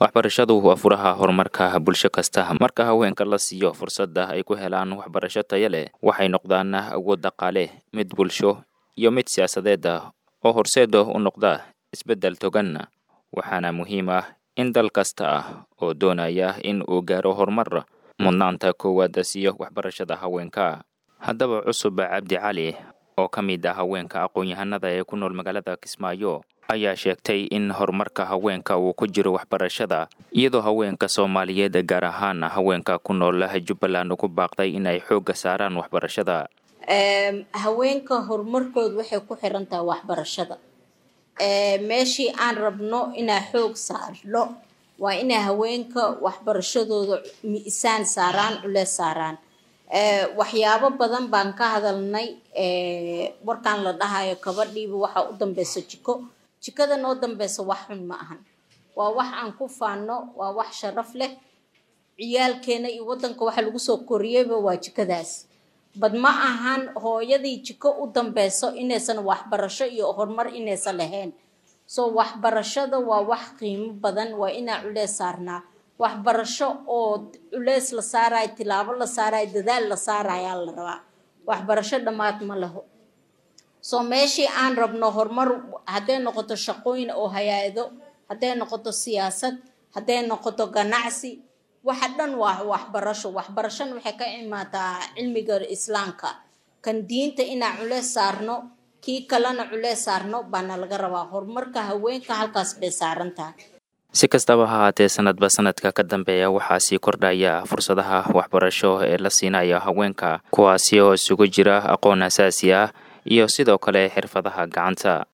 waxbarashadu waa furaha horumarka bulsho kasta marka haweenka la siiyo fursadda ay ku helaan waxbarasho taya leh waxay noqdaan awood dhaqaale mid bulsho iyo mid siyaasadeed ah oo horseeda u noqda isbeddel togan waxaana muhiim ah in dal kasta ah oo doonaya in uu gaaro horumar mudnaanta koowaad siiyo waxbarashada haweenka haddaba cusub cabdi cali oo ka mid ah haweenka aqoon-yahanada ee ku nool magaalada kismaayo ayaa sheegtay in horumarka haweenka uu ku jiro waxbarashada iyadoo haweenka soomaaliyeed gaar ahaan haweenka ku nool jubbaland ugu baaqday in ay xoogga saaraan waxbarashada haweenka horumarkooda waxay ku xiran tahay waxbarashada meeshii aan rabno inaa xoog saarno waa inay haweenka waxbarashadooda miisaan saaraan culees saaraan waxyaabo badan baan ka hadalnay warkaan la dhahayo kabadhiiba waxaa u dambeysa jiko jikada noo dambeysa wax xun ma ahan waa wax aan ku faano waa wax sharaf leh ciyaalkeena iyo wadanka waxa lagu soo koriyeyba waa jikadaas bad ma ahan hooyadii jiko u dambeyso inaysan waxbarasho iyo horumar inaysan lahayn soo waxbarashada waa wax qiimo badan waa inaa culees saarnaa waxbarasho oo culeys la saarayo tilaabo la saarayo dadaal la saarayaa la rabaa waxbarasho dhammaad ma laho soo meeshii aan rabno horumar hadday noqoto shaqooyin oo hay-ado hadday noqoto siyaasad hadday noqoto ganacsi waxa dhan waa waxbarasho waxbarashona waxay ka imaataa cilmiga islaamka kan diinta inaan culeys saarno kii kalena culeys saarno baana laga rabaa horumarka haweenka halkaas bay saaran tahay si kastaba ha haatee sanadba sanadka ka dambeeya waxaa sii kordhaya fursadaha waxbarasho ee la siinaya haweenka kuwaasi oo isugu jira aqoon asaasi ah iyo sidoo kale xirfadaha gacanta